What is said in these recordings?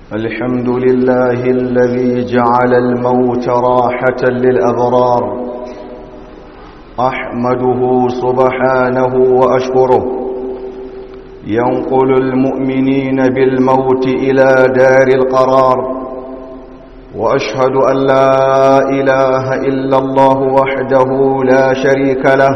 الحمد لله الذي جعل الموت راحة للأبرار أحمده سبحانه وأشكره ينقل المؤمنين بالموت إلى دار القرار وأشهد أن لا إله إلا الله وحده لا شريك له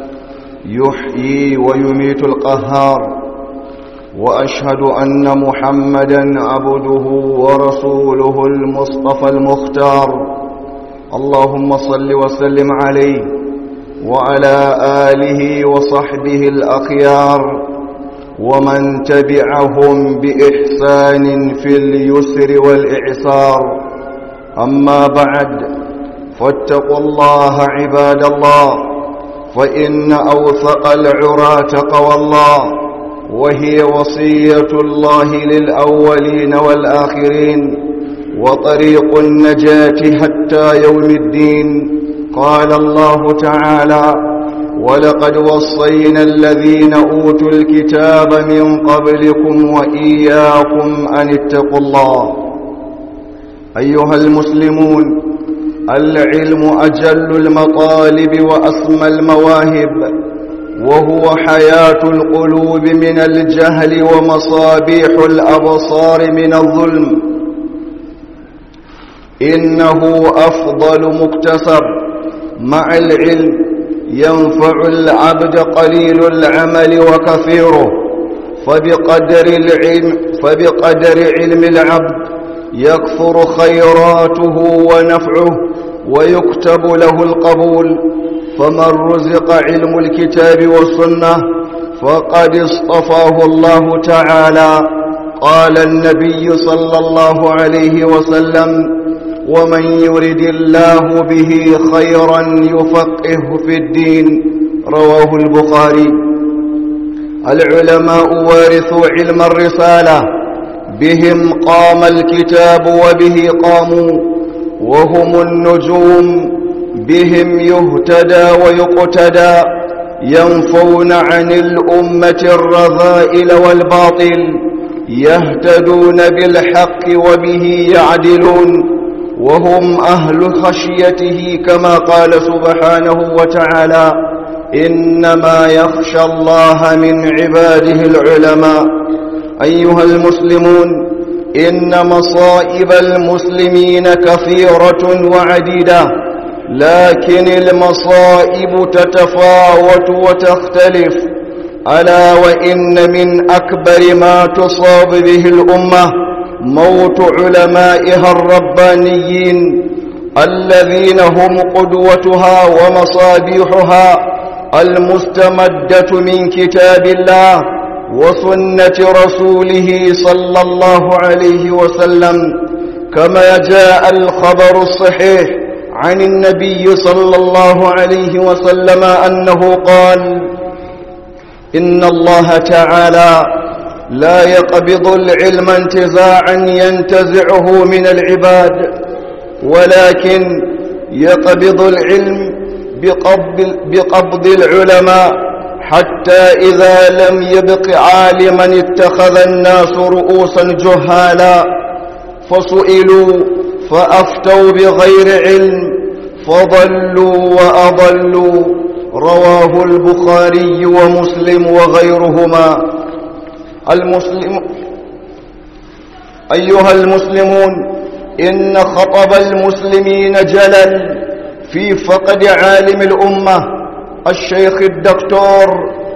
يحيي ويميت القهار وأشهد أن محمدا عبده ورسوله المصطفى المختار اللهم صل وسلم عليه وعلى آله وصحبه الأخيار ومن تبعهم بإحسان في اليسر والإعسار أما بعد فاتقوا الله عباد الله فإن أوثق العرى تقوى الله وهي وصية الله للأولين والآخرين وطريق النجاة حتى يوم الدين قال الله تعالى ولقد وصينا الذين أوتوا الكتاب من قبلكم وإياكم أن اتقوا الله أيها المسلمون العلم أجل المطالب وأسمى المواهب وهو حياة القلوب من الجهل ومصابيح الأبصار من الظلم إنه أفضل مكتسب مع العلم ينفع العبد قليل العمل وكثيره فبقدر العلم فبقدر علم العبد يكثر خيراته ونفعه ويكتب له القبول فمن رزق علم الكتاب والسنة فقد اصطفاه الله تعالى قال النبي صلى الله عليه وسلم ومن يرد الله به خيرا يفقهه في الدين رواه البخاري العلماء وارثوا علم الرسالة بهم قام الكتاب وبه قاموا وهم النجوم بهم يهتدى ويقتدى ينفون عن الأمة الرذائل والباطل يهتدون بالحق وبه يعدلون وهم أهل خشيته كما قال سبحانه وتعالى إنما يخشى الله من عباده العلماء أيها المسلمون إن مصائب المسلمين كثيرة وعديدة لكن المصائب تتفاوت وتختلف ألا وإن من أكبر ما تصاب به الأمة موت علمائها الربانيين الذين هم قدوتها ومصابيحها المستمدة من كتاب الله وسنة رسوله صلى الله عليه وسلم كما جاء الخبر الصحيح عن النبي صلى الله عليه وسلم أنه قال إن الله تعالى لا يقبض العلم انتزاعا ينتزعه من العباد ولكن يقبض العلم بقبض, بقبض العلماء حتى إذا لم يبق عالما اتخذ الناس رؤوسا جهالا فسئلوا فأفتوا بغير علم فضلوا وأضلوا رواه البخاري ومسلم وغيرهما المسلم أيها المسلمون إن خطب المسلمين جلل في فقد عالم الأمة الشيخ الدكتور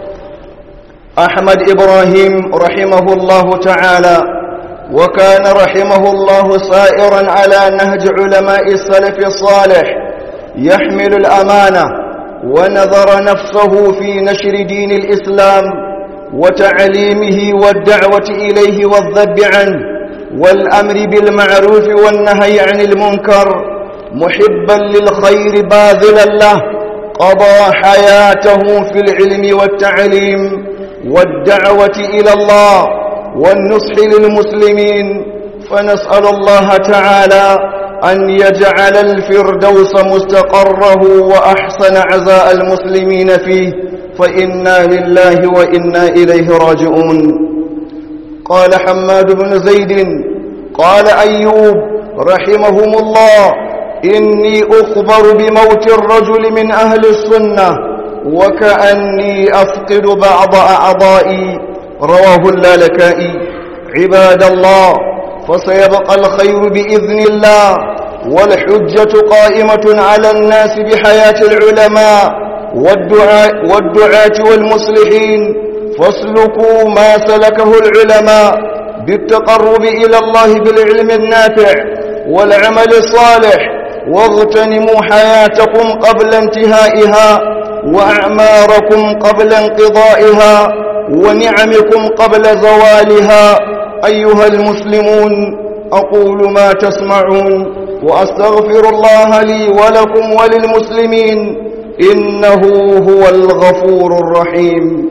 أحمد إبراهيم رحمه الله تعالى وكان رحمه الله سائرا على نهج علماء السلف الصالح يحمل الأمانة ونظر نفسه في نشر دين الإسلام وتعليمه والدعوة إليه والذب عنه والأمر بالمعروف والنهي عن المنكر محبا للخير باذلا له قضى حياته في العلم والتعليم والدعوة إلى الله والنصح للمسلمين فنسأل الله تعالى أن يجعل الفردوس مستقره وأحسن عزاء المسلمين فيه فإنا لله وإنا إليه راجعون قال حماد بن زيد قال أيوب رحمهم الله إني أخبر بموت الرجل من أهل السنة وكأني أفقد بعض أعضائي رواه اللالكائي عباد الله فسيبقى الخير بإذن الله والحجة قائمة على الناس بحياة العلماء والدعاء والدعاة والمصلحين فاسلكوا ما سلكه العلماء بالتقرب إلى الله بالعلم النافع والعمل الصالح واغتنموا حياتكم قبل انتهائها وأعماركم قبل انقضائها ونعمكم قبل زوالها أيها المسلمون أقول ما تسمعون وأستغفر الله لي ولكم وللمسلمين إنه هو الغفور الرحيم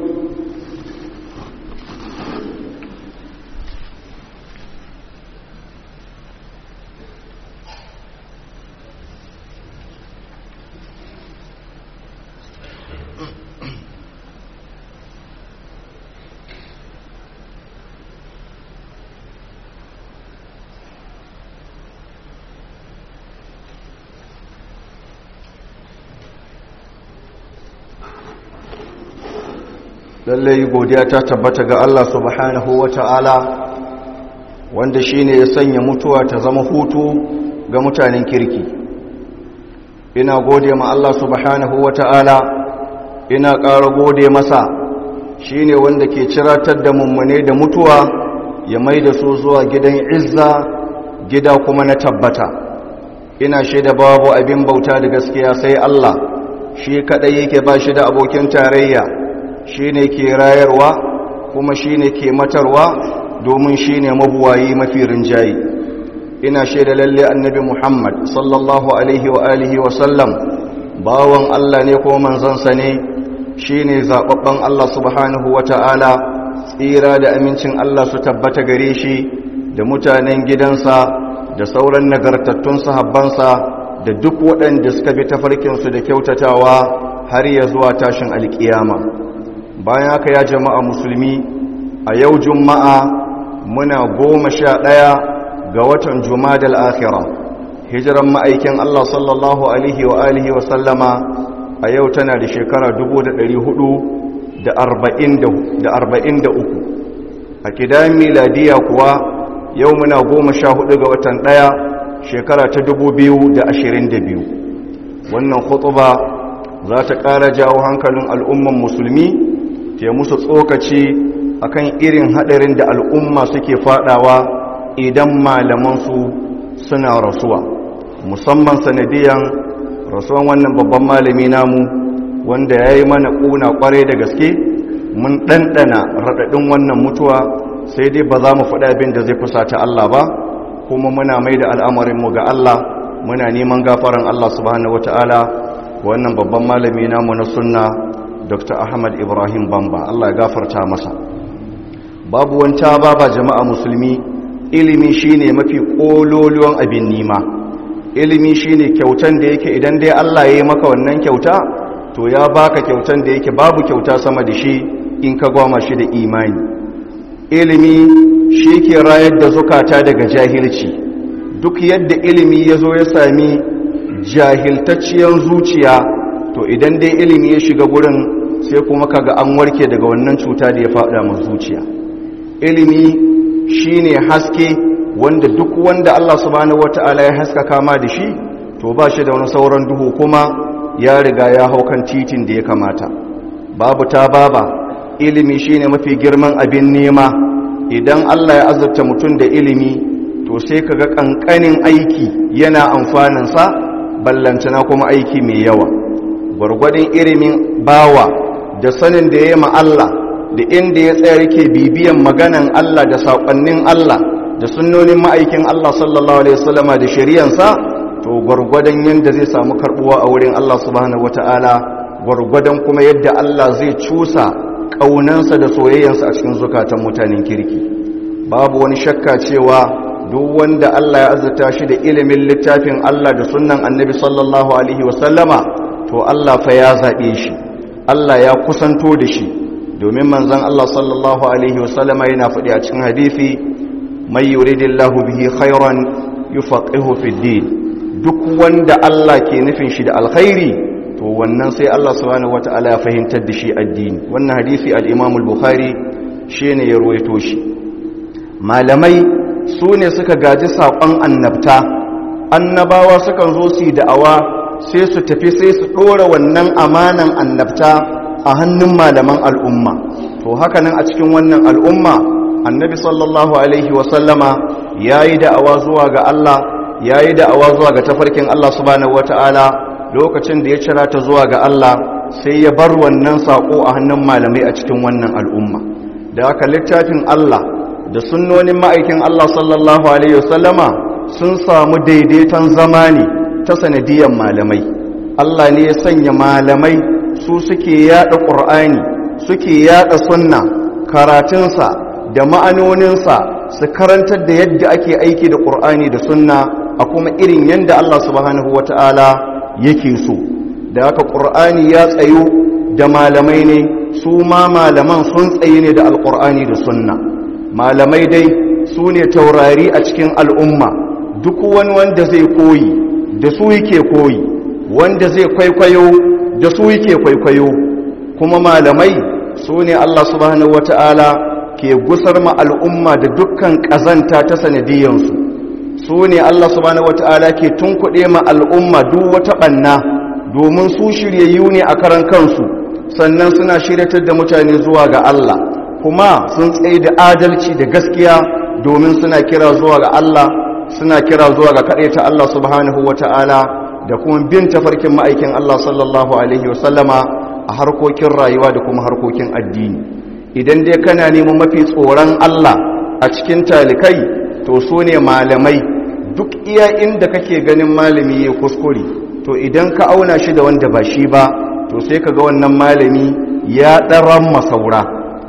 lallai godiya ta tabbata ga Allah subhanahu wa ta'ala wanda shi ne ya sanya mutuwa ta zama hutu ga mutanen kirki ina gode ma Allah subhanahu wa ta'ala ina ƙara gode masa shi ne wanda ke ciratar da mummune da mutuwa ya mai da su zuwa gidan izza gida kuma na tabbata ina shaida babu abin bauta da gaskiya sai Allah shi kaɗai yake ba shi da abokin tarayya shi ne ke rayarwa kuma shi ne ke matarwa domin shi ne mabuwayi mafi rinjayi ina shaida lalle annabi muhammad sallallahu alaihi wa alihi wa sallam bawan allah ne ko manzansa ne shi ne zaɓaɓɓen allah subhanahu wa ta'ala tsira da amincin allah su tabbata gare shi da mutanen gidansa da sauran nagartattun sahabbansa da duk waɗanda suka bi tafarkinsu da kyautatawa har ya zuwa tashin alƙiyama bayan haka ya jama'a musulmi a yau juma'a muna goma sha ɗaya ga watan jumadal akhira hijiran ma'aikin Allah sallallahu alaihi wa alihi wa sallama a yau tana da shekara 443 a kidan miladiya kuwa yau muna goma sha hudu ga watan ɗaya shekara ta 2022 wannan khutuba za ta ƙara jawo hankalin al'umman musulmi ke musu tsokaci akan irin hadarin da al'umma suke fadawa idan malamansu suna rasuwa musamman sanadiyan rasuwan wannan babban malami namu wanda ya yi mana ƙuna ƙwarai da gaske mun ɗanɗana raɗaɗin wannan mutuwa sai dai ba za mu faɗa abin da zai fusata Allah ba kuma muna mai da al'amarinmu ga Allah muna neman gafaran Allah subhanahu wata'ala wannan babban malami namu na sunna dr ahmad ibrahim bamba allah ya gafarta masa babu wanta baba jama'a musulmi ilimi shine mafi kololuwan abin nima ilimi shine kyautan da yake idan dai allah ya yi maka wannan kyauta to ya baka kyautan da yake babu kyauta sama da shi in ka gwama shi da imani ilimi shi ke rayar da zukata daga jahilci duk yadda ilimi ya zo ya sami jahiltacciyar zuciya to idan dai ilimi ya shiga gurin sai kuma kaga an warke daga wannan cuta da ya faɗa mu zuciya ilimi shine haske wanda duk wanda Allah subhanahu wataala ya haska kama da shi to ba shi da wani sauran duhu kuma ya riga ya hau kan titin da ya kamata babu ta baba ilimi shine mafi girman abin nema idan Allah ya azurta mutum da ilimi to sai kaga kankanin aiki yana amfanin sa ballantana kuma aiki mai yawa gwargwadon ilimin bawa da sanin da ya yi Allah da inda ya tsaya yake bibiyan maganan Allah da saƙonnin Allah da sunnonin ma'aikin Allah sallallahu alaihi wasallama da shari'ansa to gwargwadon yadda zai samu karbuwa a wurin Allah subhanahu wata'ala gwargwadon kuma yadda Allah zai cusa ƙaunansa da soyayyansa a cikin zukatan mutanen kirki babu wani shakka cewa duk wanda Allah ya azurta shi da ilimin littafin Allah da sunnan annabi sallallahu alaihi wasallama to Allah fa ya zaɓe shi Allah ya kusanto da shi domin manzan Allah sallallahu alaihi wasallama yana faɗi a cikin hadisi man yuridillahu bihi khairan yufaqihu fid din duk wanda Allah ke nufin shi da alkhairi to wannan sai Allah subhanahu wataala ya fahimtar da shi addini wannan hadisi al-Imam al-Bukhari shine ya ruwaito shi malamai su ne suka gaji saƙon annabta annabawa sukan zo su yi da'awa sai su tafi sai su ɗora wannan amanan annabta a hannun malaman al'umma to hakanan a cikin wannan al'umma annabi sallallahu alaihi wasallama ya yi da'awa zuwa ga Allah ya yi da'awa zuwa ga tafarkin Allah subhanahu wata'ala lokacin da ya cira ta zuwa ga Allah sai ya bar wannan saƙo a hannun malamai a cikin wannan al'umma da aka littafin Allah da sunnonin ma'aikin Allah sallallahu alaihi wasallama sun samu daidaiton zamani ta sanadiyan malamai Allah ne ya sanya malamai su suke yada ƙur'ani suke yada sunna karatunsa da ma'anoninsa su karantar da yadda ake aiki da ƙur'ani da sunna a kuma irin yadda Allah subhanahu wata'ala yake so da haka ƙur'ani ya tsayo da malamai ne su ma malaman sun tsaye ne da alƙur'ani da sunna malamai dai su ne taurari a cikin al'umma duk wani wanda zai koyi da su yake koyi wanda zai kwaikwayo da su yake kwaikwayo kuma malamai su ne Allah subhanahu wata'ala ke gusar ma al'umma da dukkan ƙazanta ta sanadiyansu su ne Allah subhanahu wata'ala ke tunkuɗe ma al'umma duk wata ɓanna domin su shiryayyu ne a karan kansu sannan suna shiryatar da mutane zuwa ga Allah kuma sun tsaye da adalci da gaskiya domin suna kira zuwa ga Allah suna kira zuwa ga kaɗai ta Allah subhanahu wata'ala da kuma bin tafarkin ma'aikin Allah sallallahu Alaihi wasallama a harkokin rayuwa da kuma harkokin addini idan dai kana neman mafi tsoron Allah a cikin talikai to su ne malamai duk iya inda kake ganin malami ya kuskure to idan ka auna shi da wanda ba shi ba to sai ka ga wannan malami ya ɗaran masaura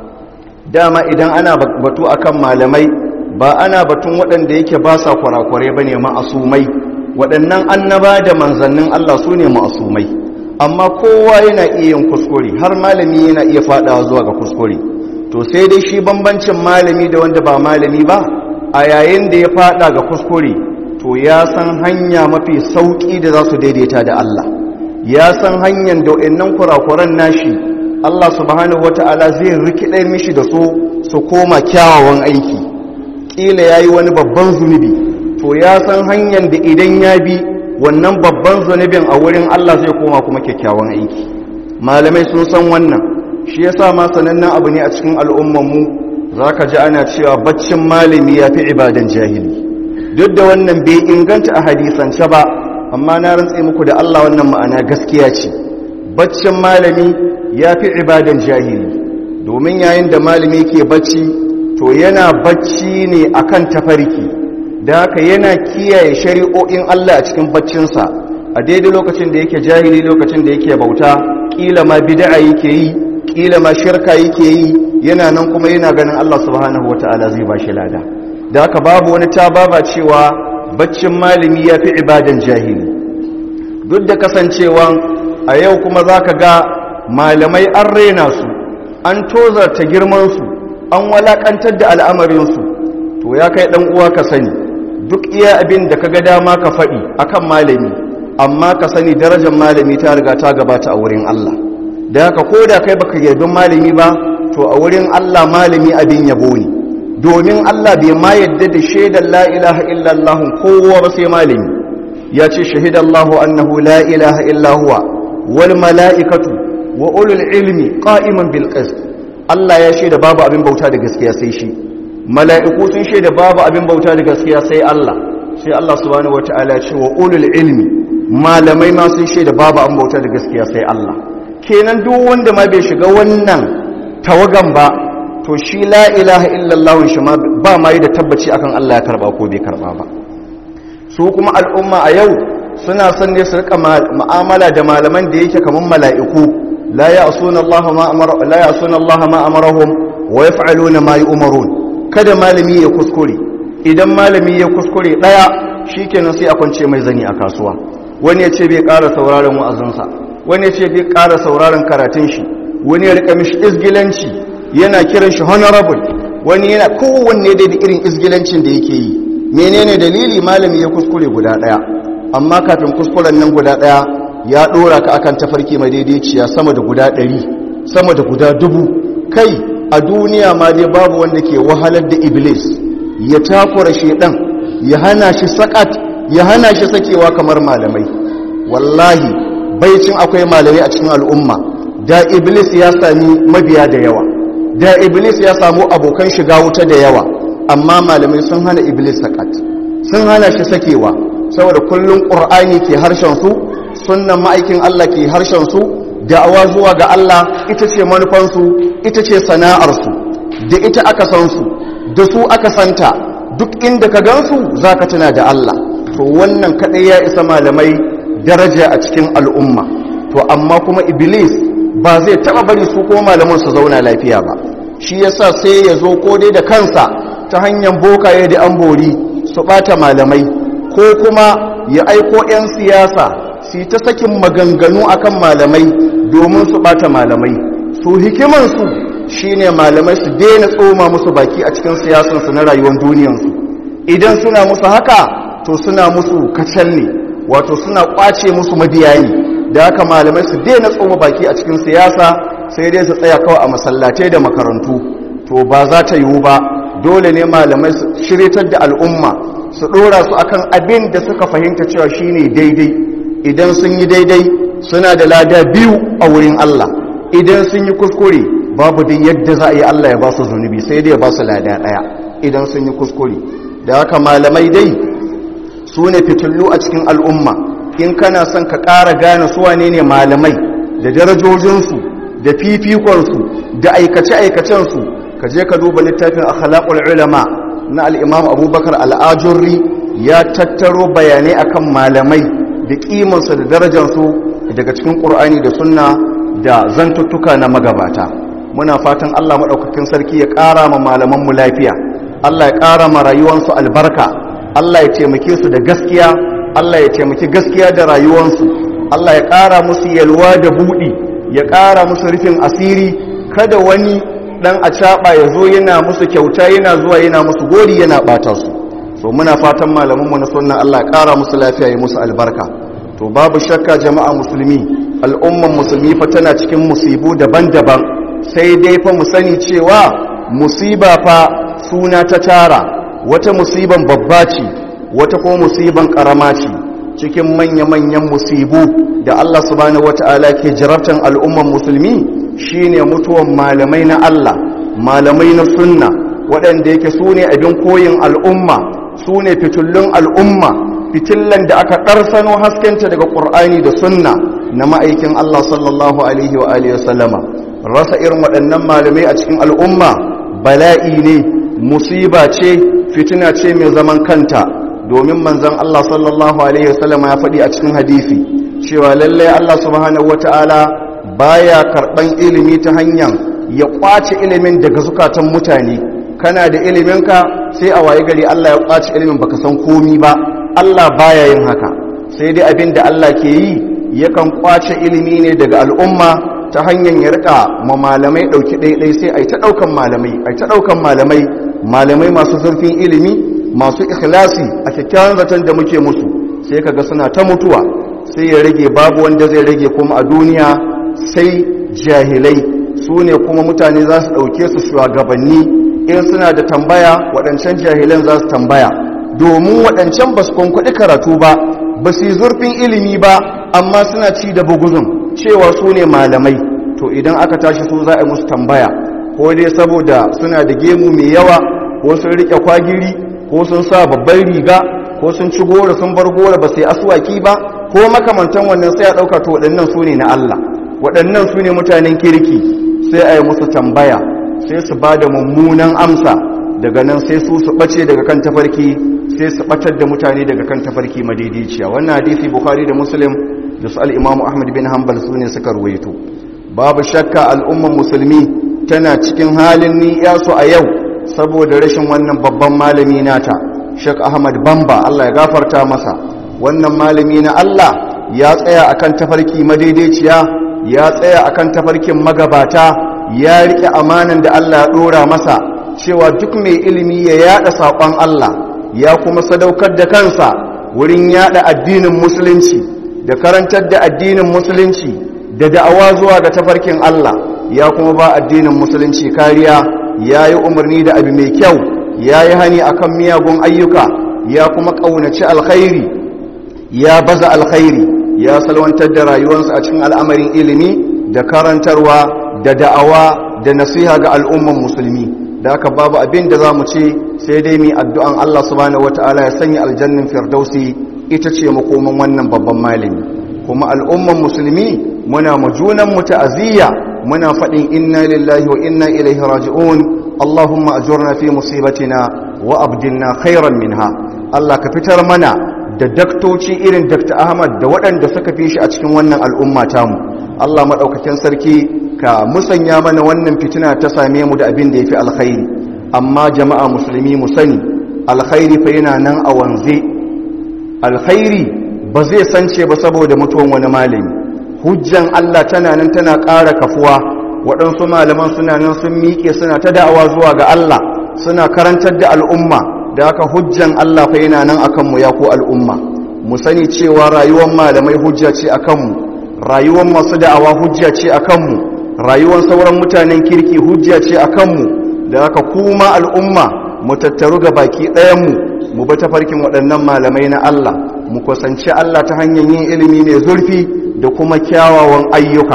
dama idan ana batu akan malamai ba ana batun waɗanda yake ba sa kwarakwarai ba ne ma'asumai waɗannan annaba da manzannin Allah su ne ma'asumai amma kowa yana iya yin kuskure har malami yana iya faɗawa zuwa ga kuskure to sai dai shi bambancin malami da wanda ba malami ba a yayin da ya faɗa ga kuskure to ya san hanya mafi sauƙi da za su daidaita da Allah ya san hanyar da waɗannan kurakuran nashi Allah subhanahu wata'ala zai rikidar mishi da su su koma kyawawan aiki ƙila ya yi wani babban zunubi to ya san hanyar da idan ya bi wannan babban zunubin a wurin Allah zai koma kuma kyakkyawan aiki malamai sun san wannan shi yasa ma sanannen abu ne a cikin al'ummanmu za ka ji ana cewa baccin malami ya fi ibadan jahili duk da wannan bai inganta a hadisance ba amma na rantse muku da Allah wannan ma'ana gaskiya ce baccin malami ya fi ibadan jahili domin yayin da malami ke bacci to yana bacci ne akan tafarki da haka yana kiyaye shari'o'in Allah a cikin baccinsa a daidai lokacin da yake jahili lokacin da yake bauta kila ma bid'a yake yi kila ma shirka yake yi yana nan kuma yana ganin Allah subhanahu wata'ala zai ba shi lada da haka babu wani tababa cewa baccin malami ya fi ibadan jahili duk da kasancewa a yau kuma za ka ga malamai an rena su an tozarta girmansu an walakantar da al'amarinsu to ya kai ɗan uwa ka sani duk iya abin da ka ga dama ka faɗi akan malami amma ka sani darajar malami ta riga ta gabata a wurin Allah da haka ko da kai baka yabin malami ba to a wurin Allah malami abin yabo ne domin Allah bai ma yadda da shaidar la ilaha illallah kowa ba sai malami ya ce shahidallahu annahu la ilaha illa huwa wal mala'ikatu wa ulul ilmi qa'iman bil qist Allah ya shaida babu abin bauta da gaskiya sai shi mala'iku sun shaida babu abin bauta da gaskiya sai Allah sai Allah subhanahu wataala ya ce wa ulul ilmi malamai ma sun shaida babu abin bauta da gaskiya sai Allah kenan duk wanda ma bai shiga wannan tawagan ba to shi la ilaha illallah shi ma ba ma yi da tabbaci akan Allah ya karba ko bai karba ba su kuma al'umma a yau suna son ne su rika mu'amala da malaman da yake kaman mala'iku la ya'suna Allah ma amara la ya'suna Allah ma amarahum wa yaf'aluna ma yu'marun kada malami ya kuskure idan malami ya kuskure daya shikenan sai a kwance mai zani a kasuwa wani ya ce bai ƙara sauraron wa'azinsa wani ya ce bai ƙara sauraron karatun shi wani ya rika mishi izgilanci yana kiran shi honorable wani yana kowanne da irin izgilancin da yake yi menene dalili malami ya kuskure guda daya amma kafin kuskuren nan guda daya ya dora ka akan tafarki madaidaiciya sama da guda ɗari sama da guda dubu kai a duniya ma dai babu wanda ke wahalar da iblis ya takura shedan ya hana shi sakat ya hana shi sakewa kamar malamai wallahi baicin akwai malamai a cikin al'umma da iblis ya sami mabiya da yawa da iblis ya samu abokan shiga wuta da yawa amma malamai sun hana iblis sakat sun hana shi sakewa saboda kullum ƙur'ani ke harshen su sunnan ma'aikin Allah ke harshen su da'awa zuwa ga Allah ita ce manufansu ita ce sana'arsu da ita aka san su da su aka santa duk inda ka gansu za ka tuna da Allah to wannan kaɗai ya isa malamai daraja a cikin al'umma to amma kuma iblis ba zai taɓa bari su ko malaman su zauna lafiya ba shi yasa sai ya zo ko dai da kansa ta hanyar bokaye da an bori su ɓata malamai ko kuma ya aiko 'yan siyasa su ta sakin maganganu akan malamai domin su ɓata malamai su hikimansu shine malamai su daina tsoma musu baki a cikin siyasansu na rayuwar duniyansu idan suna musu haka to suna musu kacal ne wato suna kwace musu mabiya ne da haka malamai su daina tsoma baki a cikin siyasa sai dai su tsaya kawai a masallatai da makarantu to ba za ta yiwu ba dole ne malamai su shiritar da al'umma su ɗora su akan abin da suka fahimta cewa shine daidai idan sun yi daidai suna da lada biyu a wurin Allah idan sun yi kuskure babu dai yadda za a yi Allah ya ba su zunubi sai dai ya ba su lada ɗaya idan sun yi kuskure da haka malamai dai su ne fitullu a cikin al'umma in kana son ka ƙara gane su wane ne malamai da darajojinsu da fifikonsu da aikace-aikacensu ka je ka duba littafin akhlaqul ulama na al-imam abubakar al-ajurri ya tattaro bayanai akan malamai da kimansu da darajarsu daga cikin ƙur'ani da sunna da zantuttuka na magabata muna fatan Allah maɗaukakin sarki ya ƙara ma malamanmu lafiya Allah ya ƙara ma rayuwansu albarka Allah ya taimake su da gaskiya Allah ya taimaki gaskiya da rayuwansu Allah ya ƙara musu yalwa da buɗi ya ƙara musu rufin asiri kada wani ɗan acaɓa ya zo yana musu kyauta yana zuwa yana musu gori yana ɓata su so muna fatan malamanmu na sunna Allah ya ƙara musu lafiya ya musu albarka to babu shakka jama'a musulmi al'umman musulmi fa tana cikin musibu daban-daban sai dai fa mu sani cewa musiba fa suna ta tara wata musiban babba ce wata ko musiban karama ce cikin manya-manyan musibu da Allah subhanahu wata'ala ke jarabtan al'umman musulmi shine mutuwan malamai na Allah malamai na sunna waɗanda yake su ne abin koyin al'umma su ne fitullun al'umma fitillan da aka ƙarsano haskenta daga ƙur'ani da sunna na ma'aikin Allah sallallahu alaihi wa alihi wasallama rasa irin waɗannan malamai a cikin al'umma bala'i ne musiba ce fitina ce mai zaman kanta domin manzon Allah sallallahu alaihi wasallama ya faɗi a cikin hadisi cewa lallai Allah subhanahu wata'ala baya karɓan ilimi ta hanyar ya ƙwace ilimin daga zukatan mutane kana da iliminka sai a waye gari Allah ya ƙwace ilimin baka san komi ba Allah baya yin haka sai dai abin da Allah ke yi yakan kwace ilimi ne daga al'umma ta hanyar ya rika ma malamai ɗauki ɗaiɗai sai a yi ta ɗaukan malamai a yi ta ɗaukan malamai malamai masu zurfin ilimi masu ikhlasi a kyakkyawan zaton da muke musu sai kaga suna ta mutuwa sai ya rage babu wanda zai rage kuma a duniya sai jahilai su ne kuma mutane za su ɗauke su shugabanni in suna da tambaya waɗancan jahilan za su tambaya domin waɗancan ba su kwankwaɗi karatu ba ba su yi zurfin ilimi ba amma suna ci da buguzun cewa su ne malamai to idan aka tashi su za a musu tambaya ko dai saboda suna da gemu mai yawa ko sun riƙe kwagiri ko sun sa babban riga ko sun ci gora sun bar gora ba sai aswaki ba ko makamantan wannan sai a ɗauka to waɗannan su ne na Allah waɗannan su ne mutanen kirki sai a yi musu tambaya sai su ba da mummunan amsa daga nan sai su su ɓace daga kan tafarki sai su ɓatar da mutane daga kan tafarki madaidaiciya wannan hadisi bukhari da muslim da su al'imamu ahmad bin hanbal su ne suka ruwaito babu shakka al'umman musulmi tana cikin halin ni'yasu a yau saboda rashin wannan babban malami nata shek ahmad bamba allah ya gafarta masa wannan malami na allah ya tsaya akan tafarki madaidaiciya ya tsaya akan tafarkin magabata ya riƙe amanan da allah ya ɗora masa cewa duk mai ilimi ya yada saƙon Allah ya kuma sadaukar da kansa wurin yada addinin musulunci da karantar da addinin musulunci da da'awa zuwa ga tafarkin Allah ya kuma ba addinin musulunci kariya ya yi umarni da abu mai kyau ya yi hani akan miyagun ayyuka ya kuma ƙaunaci alkhairi ya baza alkhairi ya salwantar da rayuwarsa a cikin al'amarin ilimi da karantarwa da da'awa da nasiha ga al'umman musulmi da aka babu abin da za mu ce sai dai mi addu'an Allah subhanahu wata'ala ya sanya aljannin firdausi ita ce makoman wannan babban malami kuma al'umman musulmi muna majunan mu ta'aziyya muna faɗin inna lillahi wa inna ilaihi raji'un Allahumma ajurna fi musibatina wa abdilna khairan minha Allah ka fitar mana da daktoci irin Dr. Ahmad da waɗanda suka fi shi a cikin wannan al'umma tamu Allah maɗaukakin sarki ka musanya mana wannan fitina ta same mu da abin da ya fi alkhairi amma jama'a musulmi mu sani alkhairi fa yana nan a wanze alkhairi ba zai sance ba saboda mutuwan wani malami hujjan Allah tana nan tana ƙara kafuwa waɗansu malaman suna nan sun miƙe suna ta da'awa zuwa ga Allah suna karantar da al'umma da haka hujjan Allah fa yana nan akan mu ya ko al'umma mu sani cewa rayuwar malamai hujja ce akan mu rayuwar masu da'awa hujja ce akan mu rayuwar sauran mutanen kirki hujja ce akan mu da haka kuma al'umma mu tattaru ga baki ɗayan mu mu bi tafarkin waɗannan malamai na Allah mu kusanci Allah ta hanyar yin ilimi mai zurfi da kuma kyawawan ayyuka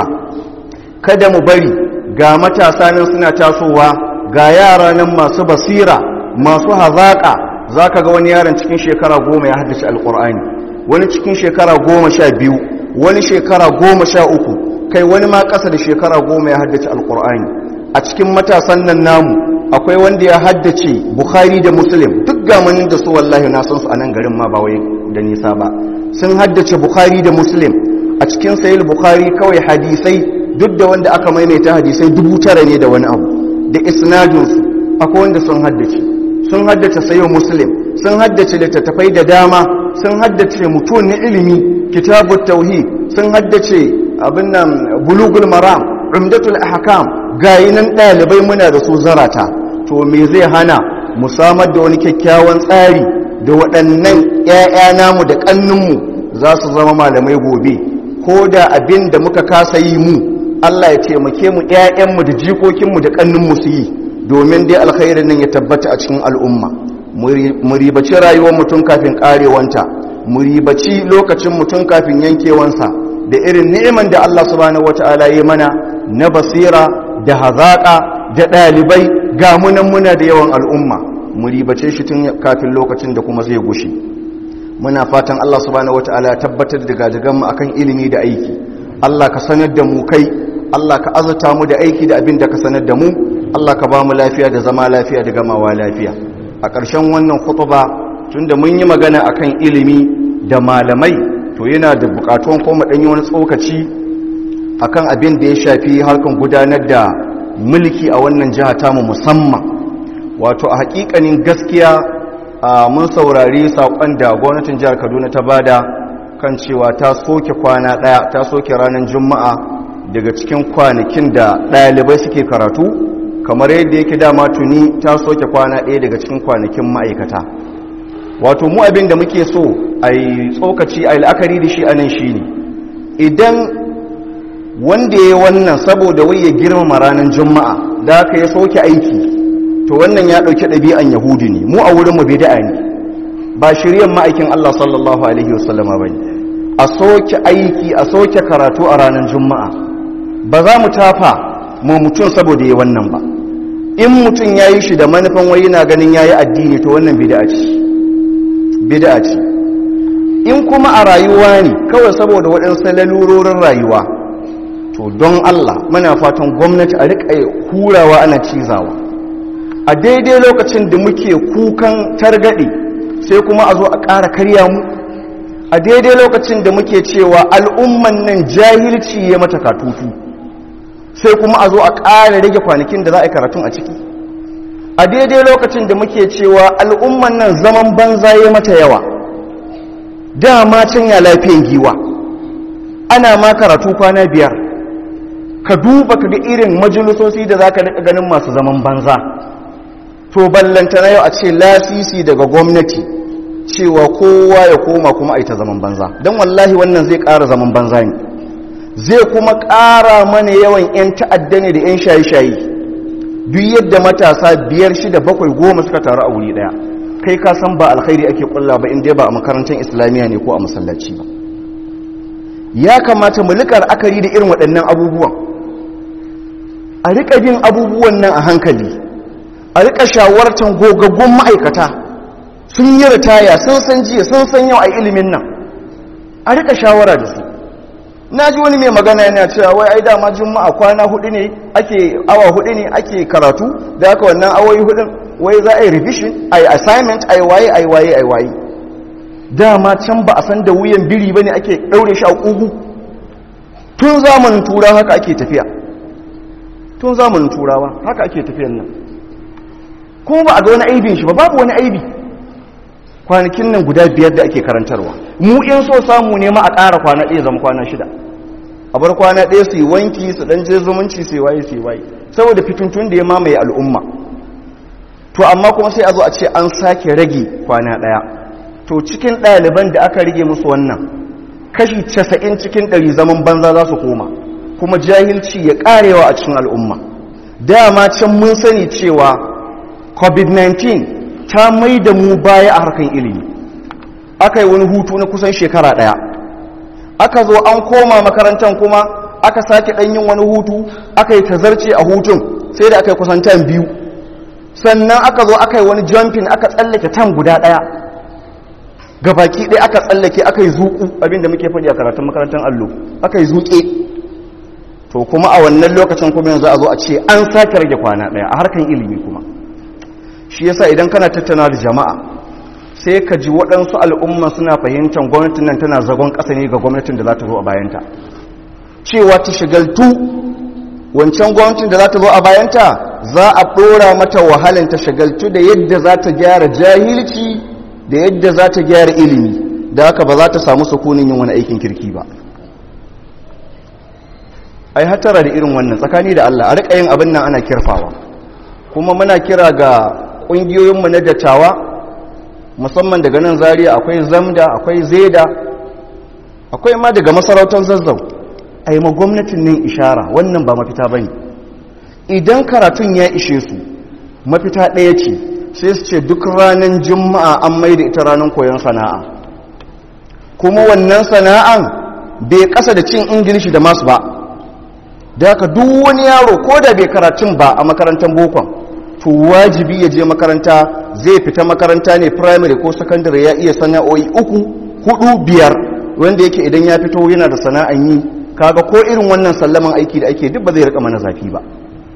kada mu bari ga matasa nan suna tasowa ga yara nan masu basira masu hazaƙa za ka ga wani yaron cikin shekara goma ya haddace alƙur'ani wani cikin shekara goma sha biyu wani shekara goma sha uku kai wani ma ƙasa da shekara goma ya haddace alƙur'ani a cikin matasan nan namu akwai wanda ya haddace bukhari da muslim duk gamanin da su wallahi na san su a nan garin ma ba wai da nisa ba sun haddace bukhari da muslim a cikin sayil bukhari kawai hadisai duk da wanda aka maimaita hadisai dubu tara ne da wani abu da isnadinsu akwai wanda sun haddace sun haddace sayo muslim sun haddace littattafai da dama sun haddace mutum na ilimi kitabut tauhid sun haddace abin nan bulugul maram umdatul ahkam gayi nan dalibai muna da su zarata to me zai hana mu samar da wani kyakkyawan tsari da waɗannan ƴaƴa namu da ƙanninmu za su zama malamai gobe ko da abin da muka kasa yi mu Allah ya taimake mu ƴaƴanmu da jikokinmu da ƙanninmu su yi domin dai alkhairin nan ya tabbata a cikin al'umma mu ribaci rayuwar mutum kafin karewanta mu ribaci lokacin mutum kafin yankewansa da irin ni'iman da Allah subhanahu wata'ala ya mana na basira da hazaƙa da ɗalibai ga munan muna da yawan al'umma mu ribace shi tun kafin lokacin da kuma zai gushi muna fatan Allah subhanahu wata'ala ya tabbatar da gajiganmu akan ilimi da aiki Allah ka sanar da mu kai Allah ka azurta mu da aiki da abin da ka sanar da mu Allah ka ba mu lafiya da zama lafiya da gamawa lafiya a ƙarshen wannan khutuba tunda mun yi magana akan ilimi da malamai to yana da buƙatuwan kuma ɗan yi wani tsokaci akan abin da ya shafi harkan gudanar da mulki a wannan jiha tamu musamman wato a haƙiƙanin gaskiya mun saurari saƙon da gwamnatin jihar kaduna ta bada kan cewa ta soke kwana ɗaya ta soke ranar juma'a daga cikin kwanakin da ɗalibai suke karatu kamar yadda yake dama tuni ta soke kwana ɗaya daga cikin kwanakin ma'aikata wato mu abin da muke so a yi tsokaci a yi la'akari da shi a nan shi ne idan wanda ya yi wannan saboda wai ya girmama ranar juma'a da aka ya soke aiki to wannan ya ɗauki ɗabi'an yahudi ne mu a wurinmu bida'a ne ba shiryan ma'aikin allah sallallahu alaihi wasallama ba ne a soke aiki a soke karatu a ranar juma'a ba za mu tafa mu mutum saboda ya wannan ba in mutum ya yi shi da manufan wai yana ganin ya yi addini to wannan bida ce bida ce in kuma a rayuwa ne kawai saboda waɗansu lalurorin rayuwa to don Allah muna fatan gwamnati a riƙa hurawa ana cizawa a daidai lokacin da muke kukan targaɗe sai kuma a zo a ƙara karya mu a daidai lokacin da muke cewa al'umman nan jahilci ya mata katutu sai kuma a zo a ƙara rage kwanakin da za a yi karatun a ciki a daidai lokacin da muke cewa al'umman nan zaman banza ya mata yawa dama can ya lafiyan giwa ana ma karatu kwana biyar ka duba ka ga irin majalisosi da za ka ganin masu zaman banza to ballanta na yau a ce lasisi daga gwamnati cewa kowa ya koma kuma a yi ta zaman banza don wallahi wannan zai ƙara zaman banza ne zai kuma ƙara mana yawan 'yan ta'adda ne da 'yan shayi-shayi duk yadda matasa biyar shida bakwai goma suka taru a wuri ɗaya kai ka san ba alkhairi ake kulla ba inda ba a makarantar islamiyya ne ko a masallaci ba ya kamata mu rika akari da irin waɗannan abubuwan a rika bin abubuwan nan a hankali a rika shawartar gogaggun ma'aikata sun yi ritaya sun san jiya sun san yau a ilimin nan a rika shawara da su na ji wani mai magana yana cewa wai ai dama juma'a kwana hudu ne ake awa hudu ne ake karatu da haka wannan awoyi hudun wai za a yi revision a yi assignment a yi waye a yi waye a yi waye dama can ba a san da wuyan biri ba ne ake ɗaure shi a ƙugu tun zamanin turawa haka ake tafiya tun zamanin turawa haka ake tafiyan nan kuma ba a ga wani aibin shi ba babu wani aibi kwanakin nan guda biyar da ake karantarwa mu in so samu ne ma a ƙara kwana ɗaya zama kwana shida a bar kwana ɗaya su yi wanki su ɗan je zumunci su yi waye su yi waye saboda fitintun da ya mamaye al'umma to amma kuma sai a zo a ce an sake rage kwana ɗaya to cikin ɗaliban da aka rage musu wannan kashi casa'in cikin ɗari zaman banza za su koma kuma jahilci ya ƙarewa a cikin al'umma dama can mun sani cewa covid-19 ta mai da mu baya a harkar ilimi aka yi wani hutu na kusan shekara ɗaya aka zo an koma makarantar kuma aka sake ɗanyin wani hutu aka yi tazarce a hutun sai da aka yi kusan tan biyu sannan aka zo aka yi wani jumping aka tsallake tan guda ɗaya gabaki ɗaya aka tsallake aka yi zuƙu abinda muke faɗi a karatun makarantar allo aka yi zuƙe to kuma a wannan lokacin kuma yanzu a zo a ce an sake rage kwana ɗaya a harkar ilimi kuma shi yasa idan kana tattauna da jama'a sai ka ji waɗansu al'umma suna fahimtar gwamnatin nan tana zagon ƙasa ne ga gwamnatin da za ta zo a bayanta cewa ta shigaltu wancan gwamnatin da za ta zo a bayanta za a ɗora mata wahalin ta shigaltu da yadda za ta gyara jahilci da yadda za ta gyara ilimi da haka ba za ta samu sukunin yin wani aikin kirki ba ai hatara da irin wannan tsakani da Allah a riƙa yin abin nan ana kirfawa kuma muna kira ga ƙungiyoyinmu na dattawa musamman daga nan zariya akwai zamda akwai zeda akwai ma daga masarautar zazzau a yi ma gwamnatin nan ishara wannan ba mafita ba ne idan karatun ya ishe su mafita ɗaya ce sai su ce duk ranar juma'a an mai da ita ranar koyon sana'a kuma wannan sana'an bai ƙasa da cin ingilishi da masu ba da haka duk wani yaro ko da bai karatun ba a makarantar bokon to wajibi ya je makaranta zai fita makaranta ne primary ko secondary ya iya sana'o'i uku hudu biyar wanda yake idan ya fito yana da sana'an yi kaga ko irin wannan sallaman aiki da ake duk ba zai rika mana zafi ba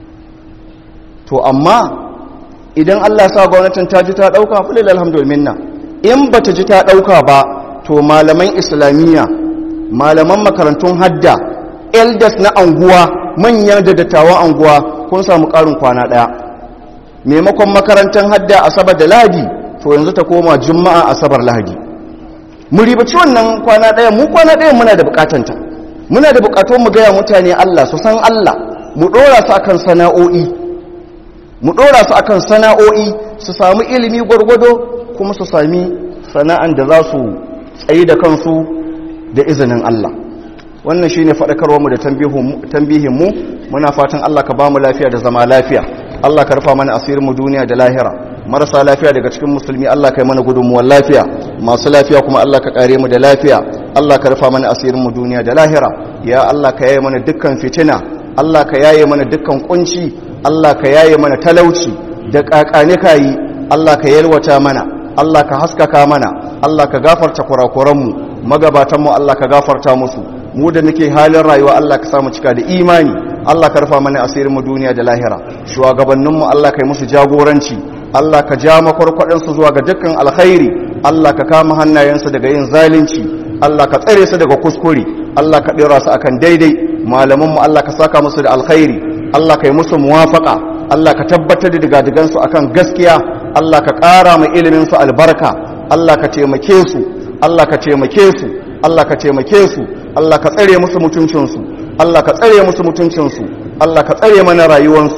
to amma idan Allah sa gwamnatin ta ji ta dauka fulil alhamdulillah in bata ji ta dauka ba to malaman islamiyya malaman makarantun hadda elders na anguwa manyan da dattawan anguwa kun samu karin kwana daya maimakon makarantar hadda asabar da lahadi to yanzu ta koma juma'a asabar lahadi mu ribaci wannan kwana daya mu kwana daya muna da bukatanta muna da bukatun mu gaya mutane Allah su san Allah mu dora su akan sana'o'i mu dora su akan sana'o'i su samu ilimi gwargwado kuma su sami sana'an da za su tsayi da kansu da izinin Allah wannan shine faɗakarwar mu da tambihin mu muna fatan Allah ka bamu lafiya da zama lafiya Allah ka rufa mana asirin mu duniya da lahira marasa lafiya daga cikin musulmi Allah ka yi mana gudunmuwar lafiya masu lafiya kuma Allah ka kare mu da lafiya Allah ka rufa mana asirin mu duniya da lahira ya Allah ka yaye mana dukkan fitina Allah ka yaye mana dukkan kunci Allah ka yaye mana talauci da kakane kayi Allah ka yalwata mana Allah ka haskaka mana Allah ka gafarta kurakuran mu magabatan mu Allah ka gafarta musu mu da muke halin rayuwa Allah ka samu cika da imani Allah ka rufa mana asirin mu duniya da lahira shugabannin mu Allah ka yi musu jagoranci Allah ka ja makwarkwadin su zuwa ga dukkan alkhairi Allah ka kama hannayensu daga yin zalunci Allah ka tsare su daga kuskure Allah ka dora su akan daidai malaman mu Allah ka saka musu da alkhairi Allah ka yi musu muwafaka Allah ka tabbatar da digadigan su akan gaskiya Allah ka ƙara mai ilimin su albarka Allah ka taimake su Allah ka taimake su Allah ka taimake su Allah ka tsare musu mutuncinsu Allah ka tsare musu mutuncinsu Allah ka tsare mana rayuwansu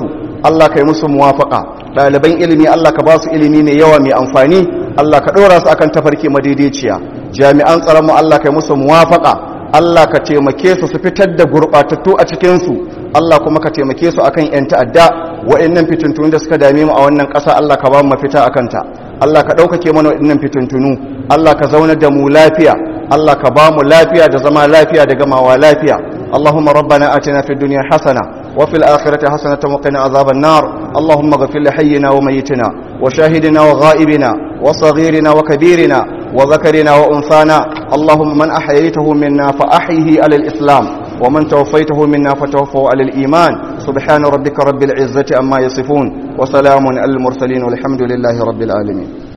Allah ka yi musu muwafaka ɗaliban ilimi Allah ka ba su ilimi mai yawa mai amfani Allah ka ɗora su akan tafarki madaidaiciya jami'an tsaron mu Allah ka yi musu muwafaka Allah ka taimake su su fitar da gurɓatattu a cikinsu Allah kuma ka taimake su akan 'yan ta'adda wa'annan fitintunu da suka dame mu a wannan ƙasa Allah ka ba mu mafita a kanta Allah ka ɗaukake mana wa'annan fitintunu Allah ka zaunar da mu lafiya Allah ka ba mu lafiya da zama lafiya da gamawa lafiya اللهم ربنا آتنا في الدنيا حسنة وفي الآخرة حسنة وقنا عذاب النار اللهم اغفر لحينا وميتنا وشاهدنا وغائبنا وصغيرنا وكبيرنا وذكرنا وأنثانا اللهم من أحييته منا فأحيه على الإسلام ومن توفيته منا فتوفوا على الإيمان سبحان ربك رب العزة أما يصفون وسلام على المرسلين والحمد لله رب العالمين